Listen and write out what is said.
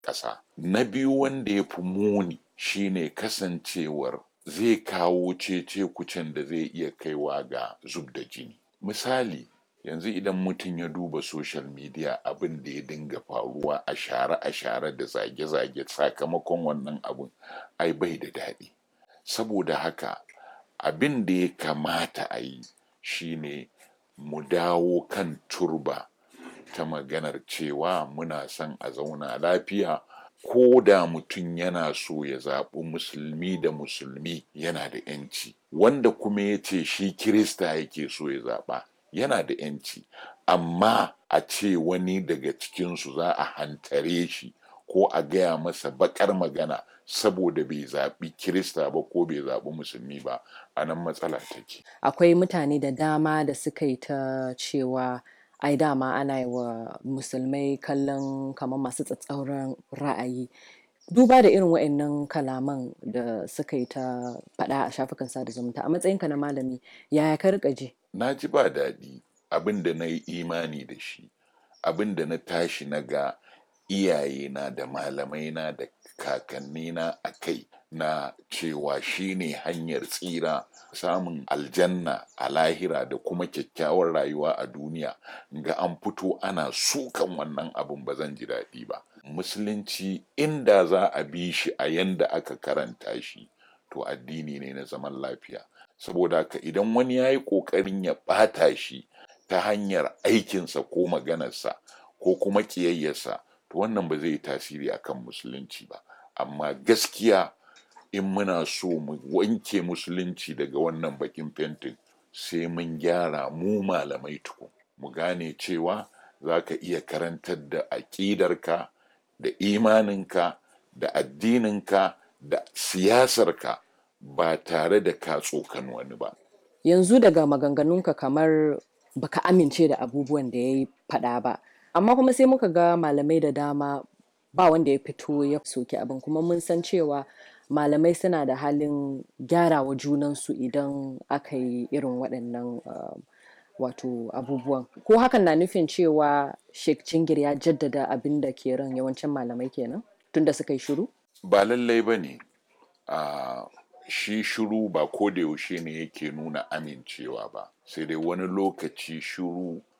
ƙasa na biyu wanda ya fi muni shine kasancewar zai kawo cece kucen da zai iya kaiwa ga zub da jini misali yanzu idan mutum ya duba social media abin da ya dinga faruwa a share a share da zage-zage sakamakon wannan abun ai bai da daɗi saboda haka abin da ya kamata a yi shine mu dawo kan turba ta maganar cewa muna son a zauna lafiya ko da mutum yana so ya zaɓi musulmi da musulmi yana da yanci wanda kuma ya ce shi kirista yake so ya zaɓa yana da yanci amma a ce wani daga cikinsu za a hantare shi ko a gaya masa bakar magana saboda bai zaɓi kirista ba ko bai zaɓi musulmi ba a nan matsala take akwai mutane da dama da suka yi ta cewa ai dama ana yi wa musulmai kallon kamar masu tsatsauran ra'ayi duba da irin wa'annan kalaman da suka yi ta faɗa a shafukan sada zumunta a matsayinka na malami yaya ka rika ji na ji ba daɗi abin da na yi imani da shi abin da na tashi na ga iyayena da malamaina da kakannina a kai na cewa shine hanyar tsira samun aljanna a lahira da kuma kyakkyawar rayuwa a duniya ga an fito ana sukan wannan abin ba zan ji daɗi ba musulunci inda za a bi shi a yanda aka karanta shi to addini ne na zaman lafiya saboda haka idan wani ya yi ƙoƙarin ya ɓata shi ta hanyar aikinsa ko maganarsa ko kuma ƙiyayyarsa to wannan ba zai yi tasiri akan musulunci ba amma gaskiya in muna so mu wanke musulunci daga wannan bakin fentin sai mun gyara mu malamai tukun mu gane cewa za ka iya karantar da aƙidarka da imaninka da addininka da siyasarka ba tare da ka tsokan wani ba yanzu daga maganganunka kamar baka amince da abubuwan da ya yi faɗa ba amma kuma sai muka ga malamai da dama ba wanda ya fito ya soki abin kuma mun san cewa malamai suna da halin gyarawa junansu idan aka yi irin waɗannan uh, wato abubuwan ko hakan na nufin cewa sheikh jingir ya jaddada abin da ke ran yawancin malamai kenan tunda suka yi shiru ba lallai ba ne uh, shi shiru ba ko da yaushe ne yake nuna amincewa ba sai dai wani lokaci shiru